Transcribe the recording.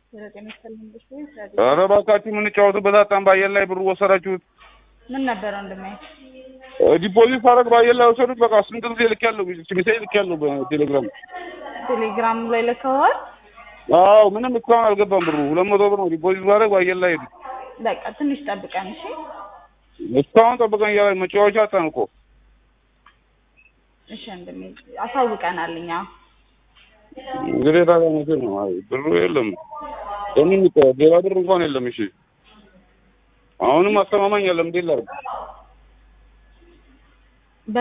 ዘጠኝ ሰለንበሽ ወይ ኧረ እባካችሁ የምንጫወትበት አጣን። በአየር ላይ ብሩ ወሰዳችሁት። ምን ነበር ወንድሜ? ዲፖዚት ሳደርግ በአየር ላይ ወሰዱት። በቃ ስንት ጊዜ ልኬያለሁ፣ ሜሴጅ ልኬያለሁ በቴሌግራም። ቴሌግራም ላይ ልከዋል። አዎ ምንም እስካሁን አልገባም ብሩ። ሁለት መቶ ብር ነው ዲፖዚት ባደርግ በአየር ላይ ሄዱ። በቃ ትንሽ ጠብቀን እሺ። እስካሁን ጠብቀን እያለ መጫወቻ አጣን እኮ። እሺ ወንድሜ አሳውቀናል እኛ። እንግዲህ ታዲያ መቼ ነው? አይ ብሩ የለም። ለምን ሌላ ብር እንኳን የለም። እሺ አሁንም አስተማማኝ የለም። እንዴት ላድርግ?